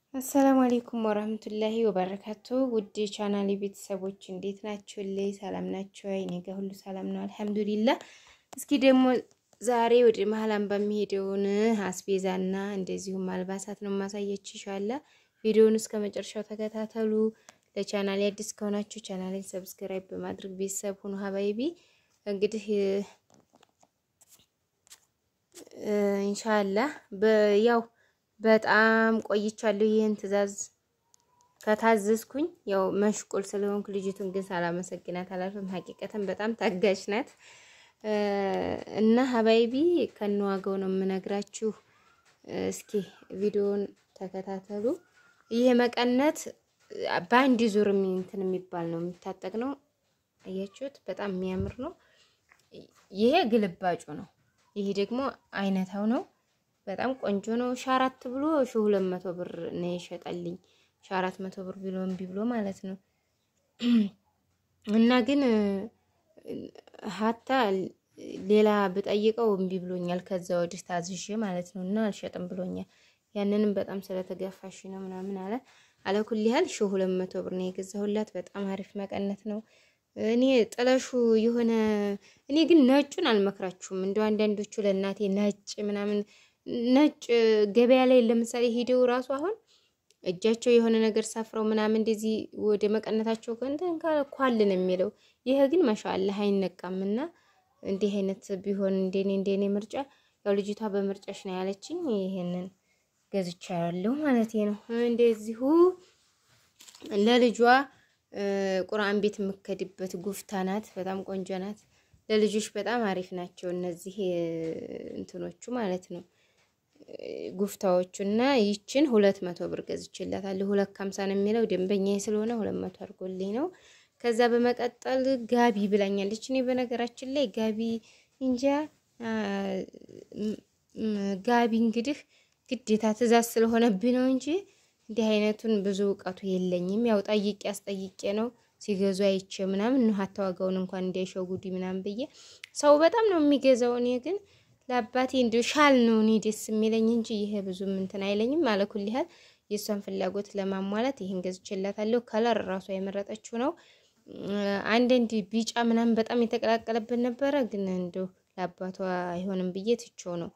አሰላሙ አሌይኩም ወረህመቱላሂ ወበረካቱ። ውድ ቻናሌ ቤተሰቦች እንዴት ናችሁልኝ? ሰላም ናቸው? እኔ ጋ ሁሉ ሰላም ነው አልሐምዱሊላህ። እስኪ ደግሞ ዛሬ ወደ መሀል አምባ የሚሄደውን አስቤዛና እንደዚሁም አልባሳት ነው ማሳየች ይሻላ። ቪዲዮውን እስከ መጨረሻው ተከታተሉ። ለቻናሌ አዲስ ከሆናችሁ ቻናሌን ሰብስክራይብ በማድረግ ቤተሰብ ሁኑ። ሀባይቢ እንግዲህ ኢንሻአላህ ያው በጣም ቆይቻለሁ። ይህን ትዕዛዝ ከታዘዝኩኝ ያው መሽቁል ስለሆንኩ ልጅቱን ግን ሳላመሰግናት አላልፍም። ሀቂቀትን በጣም ታጋሽ ናት እና ሀባይቢ ከነዋጋው ነው የምነግራችሁ። እስኪ ቪዲዮውን ተከታተሉ። ይሄ መቀነት በአንድ ዙር እንትን የሚባል ነው የሚታጠቅ ነው። አያችሁት? በጣም የሚያምር ነው። ይሄ ግልባጩ ነው። ይሄ ደግሞ አይነታው ነው። በጣም ቆንጆ ነው። ሺ አራት ብሎ ሺ ሁለት መቶ ብር ነው የሸጠልኝ። ሺ አራት መቶ ብር ብሎ እምቢ ብሎ ማለት ነው። እና ግን ሀታ ሌላ ብጠይቀው እምቢ ብሎኛል። ከዛ ወዲህ ታዝዤ ማለት ነው እና አልሸጥም ብሎኛል። ያንንም በጣም ስለተገፋሽ ነው ምናምን አለ አለኩል ያህል ሺ ሁለት መቶ ብር ነው የገዛሁላት። በጣም አሪፍ መቀነት ነው። እኔ ጥለሹ የሆነ እኔ ግን ነጩን አልመክራችሁም። እንደው አንዳንዶቹ ለእናቴ ነጭ ምናምን ነጭ ገበያ ላይ ለምሳሌ ሄደው ራሱ አሁን እጃቸው የሆነ ነገር ሰፍረው ምናምን እንደዚህ ወደ መቀነታቸው እንትን ኳል ነው የሚለው። ይሄ ግን ማሻአላህ አይነቃምና እንዲህ አይነት ቢሆን እንደኔ እንደኔ ምርጫ ያው ልጅቷ በምርጫሽ ነው ያለችኝ። ይሄንን ገዝቻ ያለው ማለት ነው። እንደዚሁ ለልጇ ቁርአን ቤት የምከድበት ጉፍታ ናት። በጣም ቆንጆ ናት። ለልጆች በጣም አሪፍ ናቸው እነዚህ እንትኖቹ ማለት ነው ጉፍታዎቹ እና ይችን ሁለት መቶ ብር ገዝቼላታለሁ። ሁለት ከሀምሳ ነው የሚለው ደንበኛ ስለሆነ ሁለት መቶ አድርጎልኝ ነው። ከዛ በመቀጠል ጋቢ ብላኛለች። እኔ በነገራችን ላይ ጋቢ እንጃ ጋቢ እንግዲህ ግዴታ ትእዛዝ ስለሆነብኝ ነው እንጂ እንዲህ አይነቱን ብዙ እውቀቱ የለኝም። ያው ጠይቄ አስጠይቄ ነው ሲገዙ አይቼ ምናምን ነው አታዋጋውን እንኳን እንዳይሸጉዲ ምናምን ብዬ ሰው በጣም ነው የሚገዛው። እኔ ግን ለአባቴ እንዲሁ ሻል ነው እኔ ደስ የሚለኝ እንጂ ይሄ ብዙም እንትን አይለኝም። አለኩል ያህል የእሷን ፍላጎት ለማሟላት ይህን ገዝቼላታለሁ። ከለር ራሷ የመረጠችው ነው። አንዳንድ ቢጫ ምናምን በጣም የተቀላቀለበት ነበረ፣ ግን እንዲሁ ለአባቷ አይሆንም ብዬ ትቼው ነው።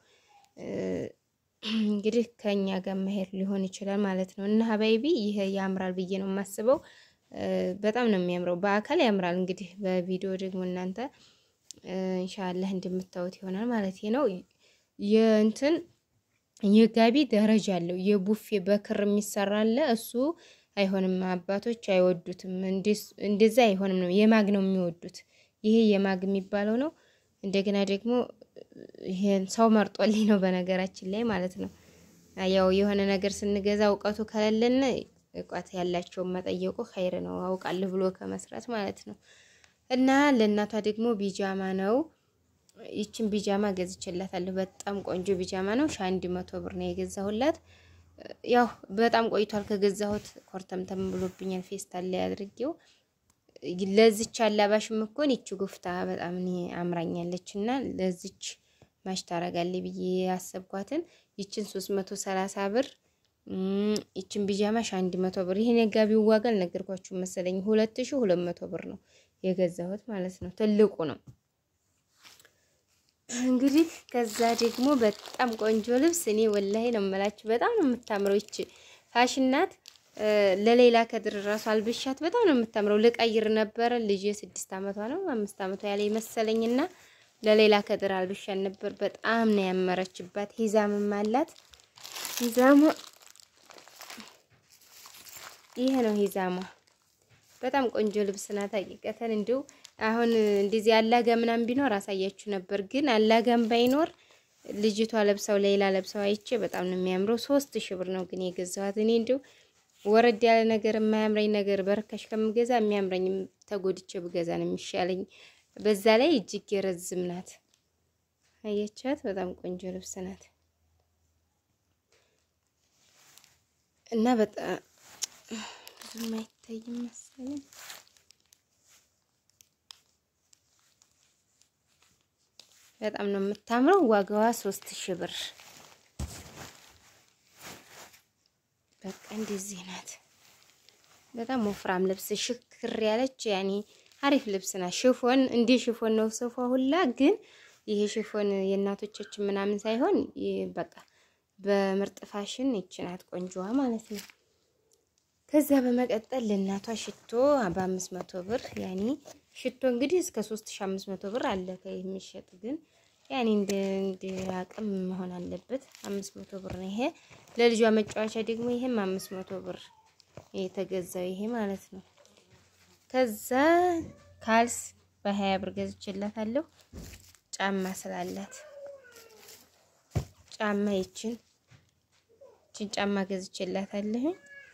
እንግዲህ ከእኛ ጋር መሄድ ሊሆን ይችላል ማለት ነው። እና ሀባይቢ ይሄ ያምራል ብዬ ነው የማስበው። በጣም ነው የሚያምረው። በአካል ያምራል። እንግዲህ በቪዲዮ ደግሞ እናንተ ኢንሻአላህ እንደምታዩት ይሆናል ማለት ነው። የእንትን የጋቢ ደረጃ አለው። የቡፌ በክር የሚሰራ አለ። እሱ አይሆንም፣ አባቶች አይወዱትም። እንደዛ አይሆንም ነው የማግ ነው የሚወዱት። ይሄ የማግ የሚባለው ነው። እንደገና ደግሞ ይሄን ሰው መርጦልኝ ነው በነገራችን ላይ ማለት ነው። ያው የሆነ ነገር ስንገዛ እውቀቱ ከሌለን እውቀት ያላቸውን መጠየቁ ኸይር ነው፣ አውቃለሁ ብሎ ከመስራት ማለት ነው። እና ለእናቷ ደግሞ ቢጃማ ነው። ይችን ቢጃማ ገዝቼላታለሁ። በጣም ቆንጆ ቢጃማ ነው። ሺ አንድ መቶ ብር ነው የገዛሁላት። ያው በጣም ቆይቷል ከገዛሁት፣ ኮርተምተም ብሎብኛል። ፌስታል ላይ አድርጌው ለዚች አላባሽም እኮን ይቺ ጉፍታ በጣም እኔ አምራኛለች እና ለዚች ማሽ ታረጋለች ብዬ ያሰብኳትን ይችን ሶስት መቶ ሰላሳ ብር ይችን ቢጃማ ሺ አንድ መቶ ብር። ይሄን የጋቢው ዋጋ አልነገርኳችሁም መሰለኝ ሁለት ሺ ሁለት መቶ ብር ነው የገዛሁት ማለት ነው። ትልቁ ነው እንግዲህ። ከዛ ደግሞ በጣም ቆንጆ ልብስ እኔ ወላሂ ነው የምላችሁ፣ በጣም ነው የምታምረው። ይች ፋሽን ናት። ለሌላ ከድር ራሱ አልብሻት በጣም ነው የምታምረው። ልቀይር ነበረ ልጅ ስድስት አመቷ ነው አምስት አመቷ ያለ ይመሰለኝና ለሌላ ከድር አልብሻት ነበር። በጣም ነው ያመረችባት። ሂዛምም አላት። ሂዛሙ ይሄ ነው ሂዛሟ። በጣም ቆንጆ ልብስ ናት። ሀቂቀተን እንዲሁ አሁን እንደዚህ አላጋ ምናምን ቢኖር አሳያችሁ ነበር፣ ግን አላጋም ባይኖር ልጅቷ ለብሰው ሌላ ለብሰው አይቼ በጣም ነው የሚያምረው። ሶስት ሺህ ብር ነው ግን የገዛኋት እኔ እንዲሁ ወረድ ያለ ነገር የማያምረኝ ነገር በርካሽ ከምገዛ የሚያምረኝ ተጎድቼ ብገዛ ነው የሚሻለኝ። በዛ ላይ እጅግ የረዝም ናት። አየቻት፣ በጣም ቆንጆ ልብስ ናት እና በጣም ብዙም አይታይም መሰለኝ። በጣም ነው የምታምረው። ዋጋዋ ሶስት ሺህ ብር በቃ እንደዚህ ናት። በጣም ወፍራም ልብስ ሽክር ያለች ያኔ አሪፍ ልብስ ናት። ሽፎን እንደ ሽፎን ነው ሶፋ ሁላ ግን ይሄ ሽፎን የእናቶቻችን ምናምን ሳይሆን በቃ በምርጥ ፋሽን ይች ናት ቆንጆዋ ማለት ነው። ከዛ በመቀጠል ለእናቷ ሽቶ በአምስት መቶ ብር ያኔ ሽቶ እንግዲህ እስከ ሶስት ሺ አምስት መቶ ብር አለ የሚሸጥ ግን ያኔ እንደ እንደ አቅም መሆን አለበት። አምስት መቶ ብር ነው ይሄ። ለልጇ መጫወቻ ደግሞ ይሄም አምስት መቶ ብር የተገዛው ይሄ ማለት ነው። ከዛ ካልስ በሀያ ብር ገዝቼላታለሁ ጫማ ስላላት ጫማ ይችን ይችን ጫማ ገዝቼላታለሁ።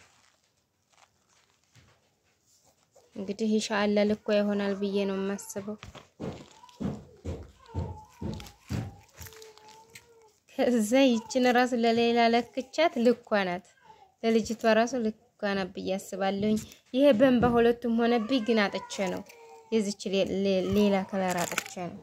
እንግዲህ ኢንሻአላ ልኳ ይሆናል ብዬ ነው የማስበው። ከዛ ይችን ራሱ ለሌላ ለክቻት ልኳ ናት፣ ለልጅቷ ራሱ ልኳ ናት ብዬ አስባለሁኝ። ይሄ በእንባ ሁለቱም ሆነብኝ፣ ግን አጥቼ ነው የዚች ሌላ ከለር አጥቼ ነው።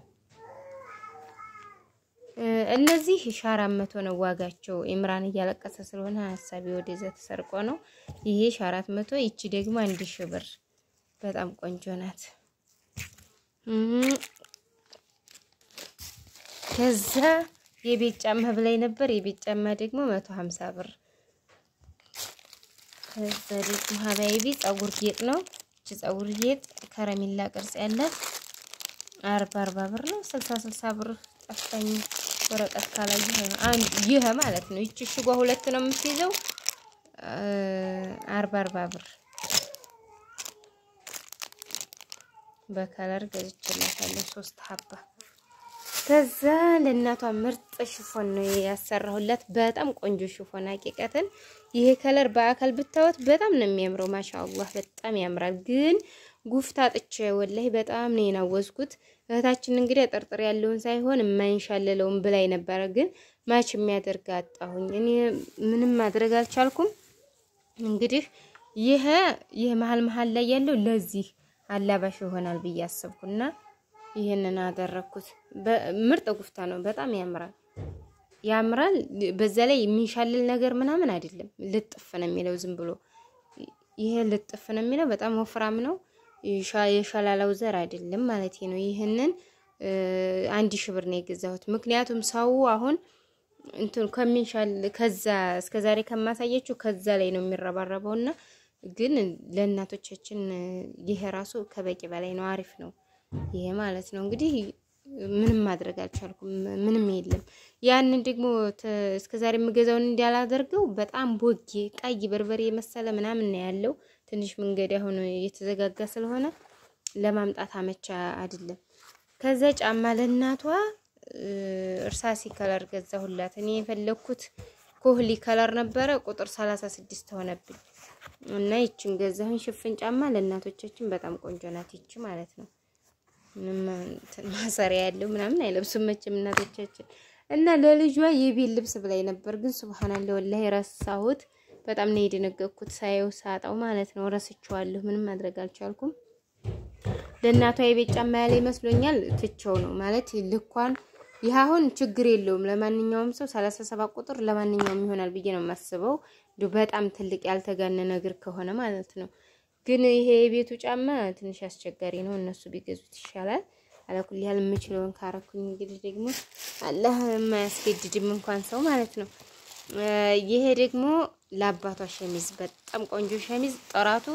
እነዚህ ሺህ አራት መቶ ነው ዋጋቸው። ኢምራን እያለቀሰ ስለሆነ ሀሳቢ ወደዛ ተሰርቆ ነው። ይሄ ሺህ አራት መቶ ይቺ ደግሞ አንድ ሺህ ብር በጣም ቆንጆ ናት። ከዛ የቤት ጫማ ብላይ ነበር። የቤት ጫማ ደግሞ መቶ ሀምሳ ብር። ከዛ ደግሞ ሀባይቢ ጸጉር ጌጥ ነው። እቺ ጸጉር ጌጥ ከረሚላ ቅርጽ ያላት አርባ አርባ ብር ነው። ስልሳ ስልሳ ብር ጠፋኝ። ወረቀት ካላይ ይሄ ማለት ነው። ይቺ ሽጓ ሁለት ነው የምትይዘው አርባ አርባ ብር በከለር ገዝቼላታለሁ ሶስት ሀባ። ከዛ ለእናቷ ምርጥ ሽፎን ነው ያሰራሁላት። በጣም ቆንጆ ሽፎን ሀቂቀትን። ይሄ ከለር በአካል ብታዩት በጣም ነው የሚያምረው። ማሻአላህ በጣም ያምራል። ግን ጉፍታ ጥቼ ወላሂ በጣም ነው የናወዝኩት። እህታችን እንግዲህ ጠርጥር ያለውን ሳይሆን የማይንሻለለውን ብላይ ነበረ። ግን ማች የሚያደርግ አጣሁኝ። እኔ ምንም ማድረግ አልቻልኩም። እንግዲህ ይሄ ይሄ መሀል መሀል ላይ ያለው ለዚህ አላባሽ ይሆናል ብዬ አሰብኩና ይሄንን አደረኩት። ምርጥ ጉፍታ ነው። በጣም ያምራል ያምራል። በዛ ላይ የሚንሻልል ነገር ምናምን አይደለም። ልጥፍ ነው የሚለው ዝም ብሎ ይሄ ልጥፍ ነው የሚለው። በጣም ወፍራም ነው። የሸላላው ዘር አይደለም ማለት ነው። ይህንን አንድ ሺህ ብር ነው የገዛሁት። ምክንያቱም ሰው አሁን እንትን ከሚንሻል ከዛ እስከ ዛሬ ከማሳየችው ከዛ ላይ ነው የሚረባረበውና ግን ለእናቶቻችን ይሄ ራሱ ከበቂ በላይ ነው። አሪፍ ነው ይሄ ማለት ነው። እንግዲህ ምንም ማድረግ አልቻልኩም። ምንም የለም። ያንን ደግሞ እስከዛሬ የምገዛውን እንዲያላደርገው በጣም ቦጌ ቀይ በርበሬ የመሰለ ምናምን ነው ያለው። ትንሽ መንገድ አሁን እየተዘጋጋ ስለሆነ ለማምጣት አመቻ አይደለም። ከዛ ጫማ ለእናቷ እርሳሲ ከለር ገዛሁላት። እኔ የፈለኩት ኮህሊ ከለር ነበረ። ቁጥር ሰላሳ ስድስት ሆነብኝ እና ይችን ገዛሁኝ። ሽፍን ጫማ ለእናቶቻችን በጣም ቆንጆ ናት ይቺ ማለት ነው። ምንም ማሰሪያ ያለው ምናምን አይለብሱም መቼም እናቶቻችን። እና ለልጇ የቤት ልብስ ብላይ ነበር፣ ግን ሱብሃንአላህ ወላሂ ረሳሁት። በጣም ነው የደነገኩት ሳየው ሳጣው ማለት ነው። ረስቼዋለሁ። ምንም ማድረግ አልቻልኩም። ለእናቷ የቤት ጫማ ያለ ይመስሎኛል። ትቼው ነው ማለት ልኳን። ይህ አሁን ችግር የለውም ለማንኛውም ሰው ሰላሳ ሰባት ቁጥር ለማንኛውም ይሆናል ብዬ ነው የማስበው። በጣም ትልቅ ያልተጋነነ እግር ከሆነ ማለት ነው። ግን ይሄ የቤቱ ጫማ ትንሽ አስቸጋሪ ነው። እነሱ ቢገዙት ይሻላል። አለኩል ያህል የምችለውን ካረኩኝ እንግዲህ ደግሞ አላህ የማያስገድድም እንኳን ሰው ማለት ነው። ይሄ ደግሞ ለአባቷ ሸሚዝ በጣም ቆንጆ ሸሚዝ ጥራቱ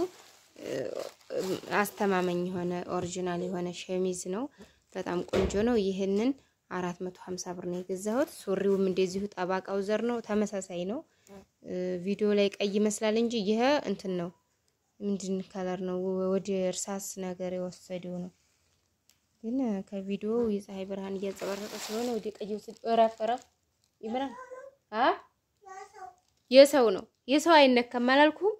አስተማመኝ የሆነ ኦሪጂናል የሆነ ሸሚዝ ነው። በጣም ቆንጆ ነው። ይህንን አራት መቶ ሀምሳ ብር ነው የገዛሁት። ሱሪውም እንደዚሁ ጠባቃው ዘር ነው፣ ተመሳሳይ ነው። ቪዲዮ ላይ ቀይ ይመስላል እንጂ ይሄ እንትን ነው ምንድን ከለር ነው? ወደ እርሳስ ነገር የወሰደው ነው። ግን ከቪዲዮ የፀሐይ ብርሃን እያንጸባረቀ ስለሆነ ወደ ቀይ ወሰድ እረፍ እረፍ ይምራል። አ የሰው ነው የሰው አይነካም አላልኩም?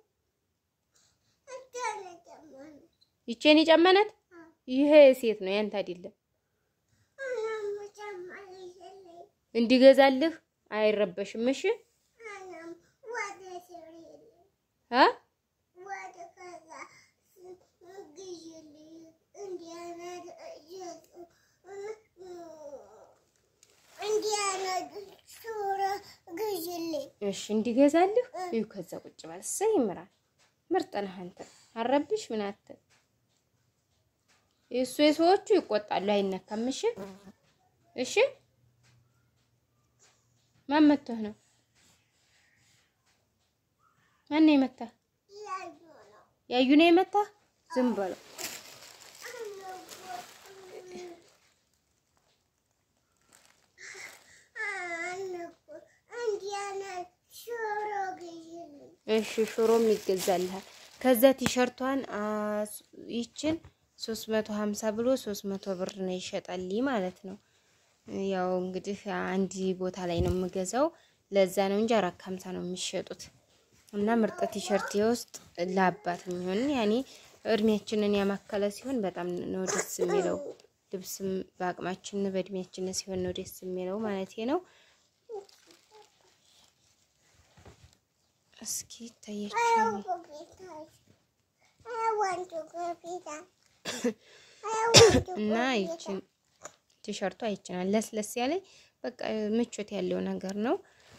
ይቼን ጨመነት ይሄ ሴት ነው ያንተ አይደለም። እንዲገዛልህ አይረበሽም። እሺ አ እሺ እንዲገዛልህ እዩ። ከዛ ቁጭ በል። እሰይ ይምራል። ምርጥ ነህ አንተ። አረብሽ ምን አትል። እሱ የሰዎቹ ይቆጣሉ። አይነካም። እሺ እሺ። ማን መቶህ ነው? ማን ነው የመታህ? ያዩ ነው የመታህ? ዝም በለው። እሺ ሽሮም ይገዛልሃል። ከዛ ቲሸርቷን ይችን 350 ብሎ 300 ብር ነው ይሸጣል ማለት ነው። ያው እንግዲህ አንድ ቦታ ላይ ነው የምገዛው። ለዛ ነው እንጂ አራት ከሀምሳ ነው የሚሸጡት። እና ምርጥ ቲሸርት ውስጥ ለአባት የሚሆን ያኔ እድሜያችንን ያማከለ ሲሆን በጣም ነው ደስ የሚለው። ልብስም በአቅማችን በእድሜያችን ሲሆን ነው ደስ የሚለው ማለት ነው። እስኪ ይታያችሁ እና ይችን ቲሸርቱ አይችናል ለስለስ ያለ በቃ ምቾት ያለው ነገር ነው።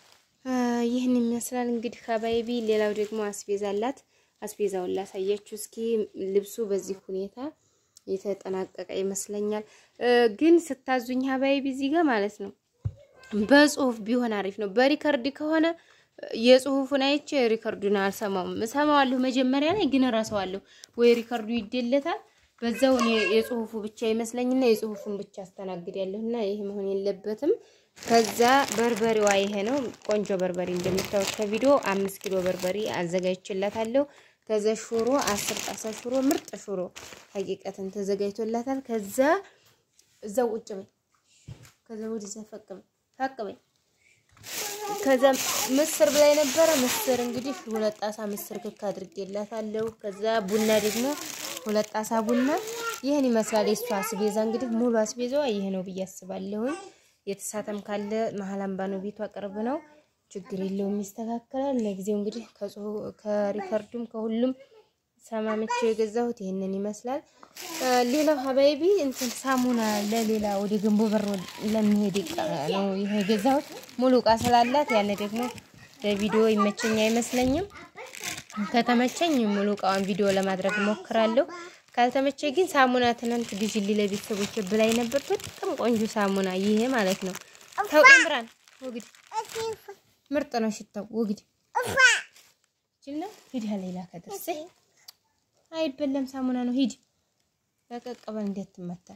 ይህን ይመስላል እንግዲህ ከባይቢ። ሌላው ደግሞ አስቤዛ አላት። አስቤዛውን ላሳያችሁ እስኪ። ልብሱ በዚህ ሁኔታ የተጠናቀቀ ይመስለኛል። ግን ስታዙኝ ሀባይቢ እዚህ ጋር ማለት ነው በጽሁፍ ቢሆን አሪፍ ነው። በሪከርድ ከሆነ የጽሁፉን አይቼ ሪከርዱን አልሰማውም። እሰማዋለሁ መጀመሪያ ላይ ግን እረሳዋለሁ። ወይ ሪከርዱ ይደለታል በዛው እኔ የጽሁፉ ብቻ ይመስለኝና የጽሁፉን ብቻ አስተናግዳለሁ እና ይሄ መሆን የለበትም። ከዛ በርበሬዋ ይሄ ነው። ቆንጆ በርበሬ እንደምታዩት ከቪዲዮ አምስት ኪሎ በርበሬ አዘጋጅቼላታለሁ። ከዛ ሹሮ አስር ጣሳ ሹሮ ምርጥ ሹሮ ሀቂቀትን ተዘጋጅቶላታል። ከዛ እዛው ቁጭ በይ፣ ከዛ ወደዛ ፈቅ በይ ፈቅ በይ። ከዛ ምስር ብላይ ነበረ። ምስር እንግዲህ ሁለት ጣሳ ምስር ክክ አድርጌላታለሁ። ከዛ ቡና ደግሞ ሁለት ጣሳ ቡና። ይህን ይመስላል የእሱ አስቤዛ። እንግዲህ ሙሉ አስቤዛዋ ይሄ ነው ብዬ አስባለሁኝ። የተሳተም ካለ መሀል አምባ ነው፣ ቤቷ ቅርብ ነው፣ ችግር የለውም ይስተካከላል። ለጊዜው እንግዲህ ከሪከርዱም ከሁሉም ሰማምቼ የገዛሁት ይህንን ይመስላል። ሌላው ሀባይቢ እንትን ሳሙና ለሌላ ወደ ገንቦ በር ለሚሄድ እቃ ነው ይሄ የገዛሁት። ሙሉ እቃ ስላላት ያለ ደግሞ ለቪዲዮ ይመቸኝ አይመስለኝም። ከተመቸኝ ሙሉ እቃዋን ቪዲዮ ለማድረግ እሞክራለሁ። ካልተመቸ ግን ሳሙና ትናንት ግዢልኝ ለቤተሰቦች ብላይ ነበር። በጣም ቆንጆ ሳሙና ይሄ ማለት ነው። ተው ኢምራን ወግድ ምርጥ ነው ሽታው። ወግድ ጅና ሂድ ሌላ ከደርሰ አይበለም ሳሙና ነው። ሂድ በቀቀበል እንዴት ትመታል።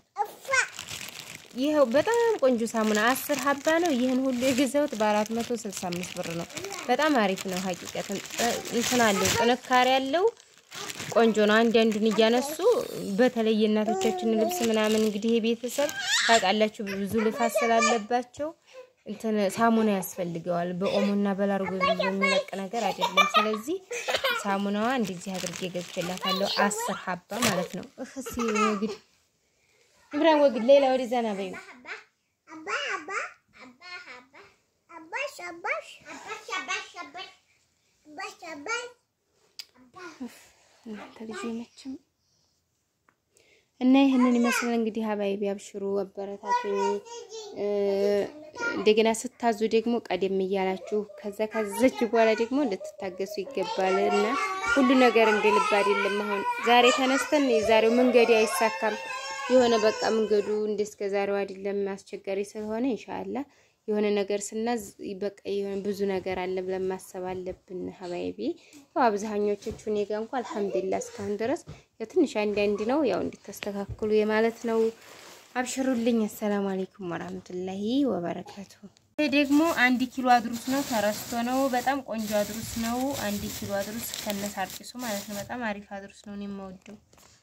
ይኸው በጣም ቆንጆ ሳሙና አስር ሀባ ነው። ይህን ሁሉ የገዛሁት በአራት መቶ ስልሳ አምስት ብር ነው። በጣም አሪፍ ነው። ሀቂቀትን እንትን አለው ጥንካሬ ያለው ቆንጆ ነው። አንዳንዱን እያነሱ በተለይ የእናቶቻችን ልብስ ምናምን እንግዲህ የቤተሰብ ታውቃላችሁ ብዙ ልፋት ስላለባቸው እንትን ሳሙና ያስፈልገዋል። በኦሞና በላርጎ በሚለቅ ነገር አይደለም። ስለዚህ ሳሙናዋ እንደዚህ አድርጌ ገብቼላታለሁ። አስር ሀባ ማለት ነው። እህሲ ወግድ ኢብራሂም ወግድ ሌላ ወደዛ ና በይው እናንተ ልጅ መችም እና ይህንን ይመስላል እንግዲህ ሀባይቢ አብሽሩ፣ አበረታቱኝ። እንደገና ስታዙ ደግሞ ቀደም እያላችሁ ከዛ ካዘች በኋላ ደግሞ ልትታገሱ ይገባል እና ሁሉ ነገር እንደ ልብ አይደለም። አሁን ዛሬ ተነስተን የዛሬው መንገዱ አይሳካም። የሆነ በቃ መንገዱ እንደ እስከ ዛሬው አይደለም፣ አስቸጋሪ ስለሆነ ኢንሻአላህ የሆነ ነገር ስናዝ በቃ የሆነ ብዙ ነገር አለ ብለን ማሰብ አለብን። ሀባይቢ ያው አብዛኞቹ እኔ ጋር እንኳን አልሐምዱሊላህ እስካሁን ድረስ የትንሽ አንዳንድ ነው ያው እንድታስተካክሉ የማለት ነው። አብሽሩልኝ። አሰላሙ አለይኩም ወራህመቱላሂ ወበረካቱ። ይሄ ደግሞ አንድ ኪሎ አድሩስ ነው፣ ተረስቶ ነው። በጣም ቆንጆ አድሩስ ነው። አንድ ኪሎ አድሩስ ከነሳርቂሱ ማለት ነው። በጣም አሪፍ አድሩስ ነው። እኔ የምወደው